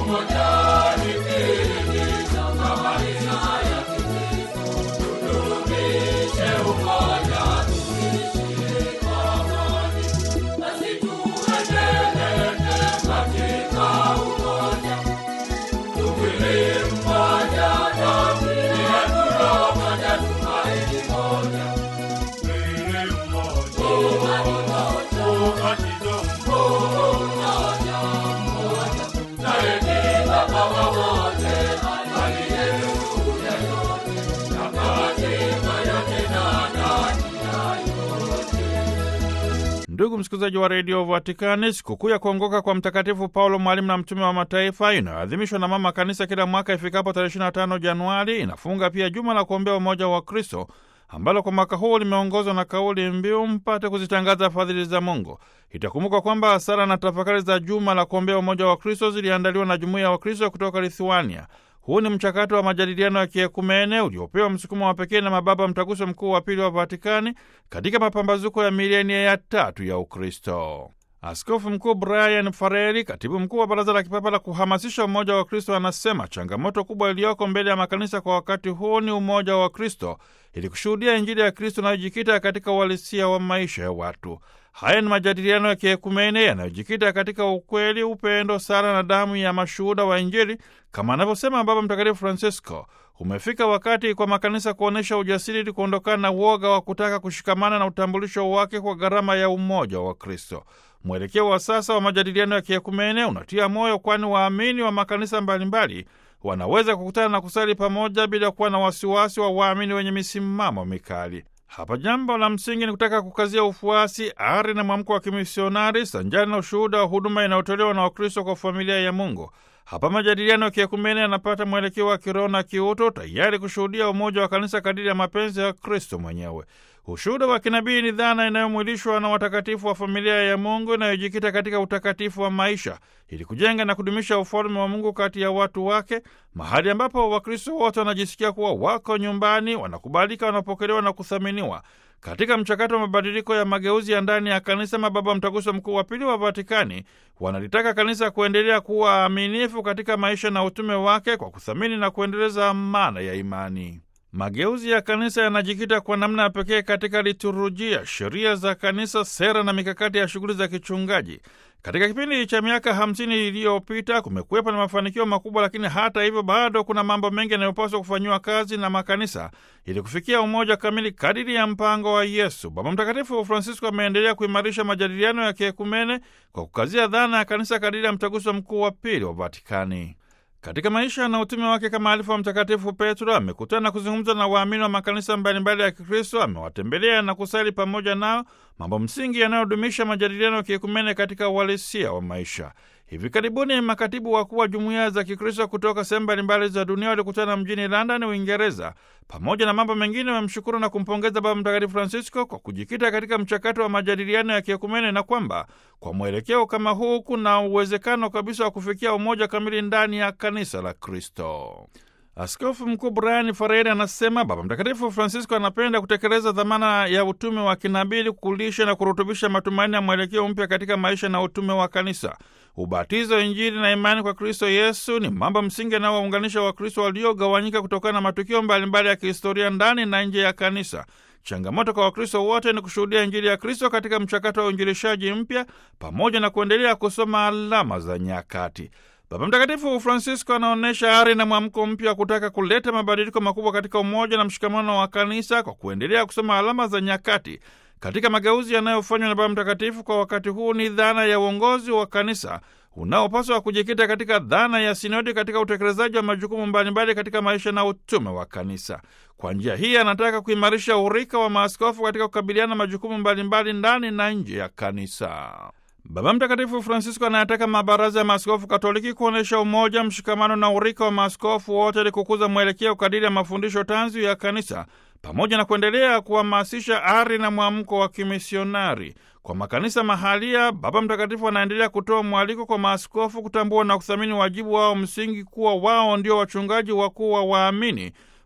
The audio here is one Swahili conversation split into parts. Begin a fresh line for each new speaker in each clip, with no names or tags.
Ndugu msikilizaji wa redio Vatikani, sikukuu ya kuongoka kwa Mtakatifu Paulo, mwalimu na mtume wa mataifa, inayoadhimishwa na Mama Kanisa kila mwaka ifikapo tarehe 25 Januari, inafunga pia juma la kuombea umoja wa Kristo ambalo kwa mwaka huu limeongozwa na kauli mbiu mpate kuzitangaza fadhili za Mungu. Itakumbuka kwamba sala na tafakari za juma la kuombea umoja wa Kristo ziliandaliwa na jumuiya ya Wakristo kutoka Lithuania. Huu ni mchakato wa majadiliano ya kiekumene uliopewa msukumo wa pekee na mababa mtaguso mkuu wa pili wa Vatikani katika mapambazuko ya milenia ya tatu ya Ukristo. Askofu Mkuu Brian Fareli, katibu mkuu wa Baraza la Kipapa la kuhamasisha umoja wa Kristo, anasema changamoto kubwa iliyoko mbele ya makanisa kwa wakati huu ni umoja wa Kristo ili kushuhudia Injili ya Kristo inayojikita katika uhalisia wa maisha ya watu. Haya ni majadiliano ya kiekumene yanayojikita katika ukweli, upendo, sala na damu ya mashuhuda wa Injili, kama anavyosema Baba Mtakatifu Francisco. Umefika wakati kwa makanisa kuonyesha ujasiri ili kuondokana na uoga wa kutaka kushikamana na utambulisho wake kwa gharama ya umoja wa Kristo. Mwelekeo wa sasa wa majadiliano ya kiekumene unatia moyo, kwani waamini wa makanisa mbalimbali wanaweza kukutana na kusali pamoja bila kuwa na wasiwasi wa waamini wenye misimamo mikali. Hapa jambo la msingi ni kutaka kukazia ufuasi, ari na mwamko wa kimisionari sanjari na ushuhuda wa huduma inayotolewa na Wakristo kwa familia ya Mungu. Hapa majadiliano ya kiekumene yanapata mwelekeo wa kiroho na kiuto, tayari kushuhudia umoja wa kanisa kadiri ya mapenzi ya Kristo mwenyewe. Ushuhuda wa kinabii ni dhana inayomwilishwa na watakatifu wa familia ya Mungu inayojikita katika utakatifu wa maisha ili kujenga na kudumisha ufalme wa Mungu kati ya watu wake, mahali ambapo Wakristo wote wanajisikia kuwa wako nyumbani, wanakubalika, wanapokelewa na kuthaminiwa. Katika mchakato wa mabadiliko ya mageuzi ya ndani ya kanisa, mababa mtaguso mkuu wa pili wa Vatikani wanalitaka kanisa kuendelea kuwa aminifu katika maisha na utume wake kwa kuthamini na kuendeleza amana ya imani. Mageuzi ya kanisa yanajikita kwa namna ya pekee katika liturujia, sheria za kanisa, sera na mikakati ya shughuli za kichungaji. Katika kipindi cha miaka hamsini iliyopita kumekuwepo na mafanikio makubwa, lakini hata hivyo bado kuna mambo mengi yanayopaswa kufanyiwa kazi na makanisa ili kufikia umoja kamili kadiri ya mpango wa Yesu. Baba Mtakatifu Francisco ameendelea kuimarisha majadiliano ya kiekumene kwa kukazia dhana ya kanisa kadiri ya mtaguso mkuu wa pili wa Vatikani. Katika maisha na utume wake kama alifu wa Mtakatifu Petro amekutana na kuzungumza na waamini wa makanisa mbalimbali ya Kikristo. Amewatembelea na kusali pamoja nao, mambo msingi yanayodumisha majadiliano ya kiekumene katika uhalisia wa maisha. Hivi karibuni makatibu wakuu wa jumuiya za Kikristo kutoka sehemu mbalimbali za dunia walikutana mjini London, Uingereza. Pamoja na mambo mengine, wamshukuru na kumpongeza Baba Mtakatifu Francisco kwa kujikita katika mchakato wa majadiliano ya kiekumene na kwamba kwa mwelekeo kama huu kuna uwezekano kabisa wa kufikia umoja kamili ndani ya kanisa la Kristo. Askofu Mkuu Brian Fareri anasema Baba Mtakatifu Francisco anapenda kutekeleza dhamana ya utume wa kinabii, kulisha na kurutubisha matumaini ya mwelekeo mpya katika maisha na utume wa kanisa. Ubatizo, Injili na imani kwa Kristo Yesu ni mambo msingi yanayowaunganisha Wakristo waliogawanyika kutokana na matukio mbalimbali ya kihistoria ndani na nje ya kanisa. Changamoto kwa Wakristo wote ni kushuhudia Injili ya Kristo katika mchakato wa uinjilishaji mpya pamoja na kuendelea kusoma alama za nyakati. Baba Mtakatifu Francisco anaonyesha ari na mwamko mpya wa kutaka kuleta mabadiliko makubwa katika umoja na mshikamano wa kanisa kwa kuendelea kusoma alama za nyakati. Katika mageuzi yanayofanywa na Baba Mtakatifu kwa wakati huu ni dhana ya uongozi wa kanisa unaopaswa kujikita katika dhana ya sinodi katika utekelezaji wa majukumu mbalimbali katika maisha na utume wa kanisa. Kwa njia hii anataka kuimarisha urika wa maaskofu katika kukabiliana na majukumu mbalimbali ndani na nje ya kanisa. Baba Mtakatifu Francisco anayataka mabaraza ya maaskofu Katoliki kuonyesha umoja, mshikamano na urika wa maaskofu wote ili kukuza mwelekeo kadiri ya mafundisho tanzu ya kanisa pamoja na kuendelea kuhamasisha ari na mwamko wa kimisionari kwa makanisa mahalia. Baba Mtakatifu anaendelea kutoa mwaliko kwa maaskofu kutambua na kuthamini wajibu wao msingi, kuwa wao ndio wachungaji wakuu wa waamini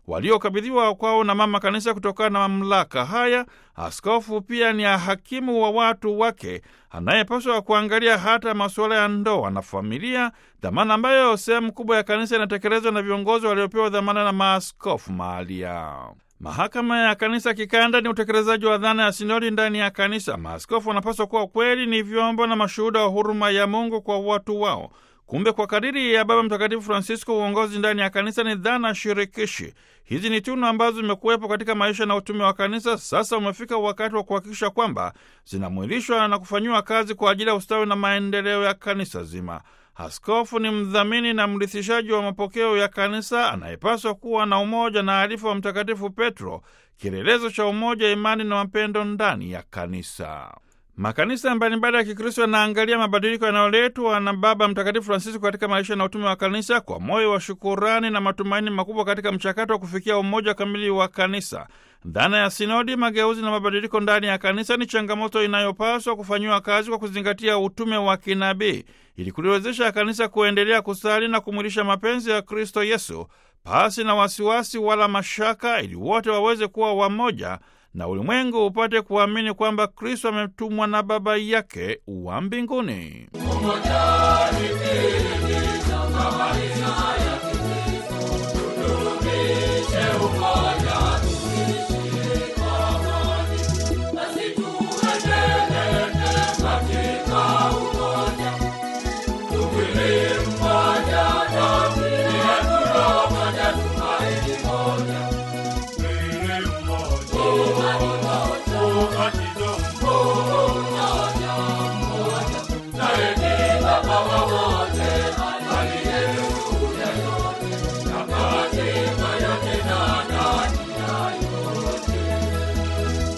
waliokabidhiwa kwao na mama kanisa kutokana na mamlaka haya. Askofu pia ni hakimu wa watu wake anayepaswa kuangalia hata masuala ya ndoa na familia, dhamana ambayo sehemu kubwa ya kanisa inatekelezwa na viongozi waliopewa dhamana na maaskofu mahalia. Mahakama ya kanisa kikanda ni utekelezaji wa dhana ya sinodi ndani ya kanisa. Maaskofu wanapaswa kuwa kweli ni vyombo na mashuhuda wa huruma ya Mungu kwa watu wao. Kumbe kwa kadiri ya Baba Mtakatifu Francisco, uongozi ndani ya kanisa ni dhana shirikishi. Hizi ni tunu ambazo zimekuwepo katika maisha na utume wa kanisa. Sasa umefika wakati wa kuhakikisha kwamba zinamwilishwa na kufanyiwa kazi kwa ajili ya ustawi na maendeleo ya kanisa zima. Askofu ni mdhamini na mrithishaji wa mapokeo ya kanisa anayepaswa kuwa na umoja na arifa wa Mtakatifu Petro, kielelezo cha umoja, imani na mapendo ndani ya kanisa. Makanisa mbalimbali ya Kikristo yanaangalia mabadiliko yanayoletwa na Baba Mtakatifu Francisco katika maisha na utume wa kanisa kwa moyo wa shukurani na matumaini makubwa katika mchakato wa kufikia umoja kamili wa kanisa. Dhana ya sinodi, mageuzi na mabadiliko ndani ya kanisa ni changamoto inayopaswa kufanyiwa kazi kwa kuzingatia utume wa kinabii ili kuliwezesha kanisa kuendelea kusali na kumwilisha mapenzi ya Kristo Yesu pasi na wasiwasi wala mashaka, ili wote waweze kuwa wamoja na ulimwengu upate kuamini kwamba Kristo ametumwa na Baba yake wa mbinguni.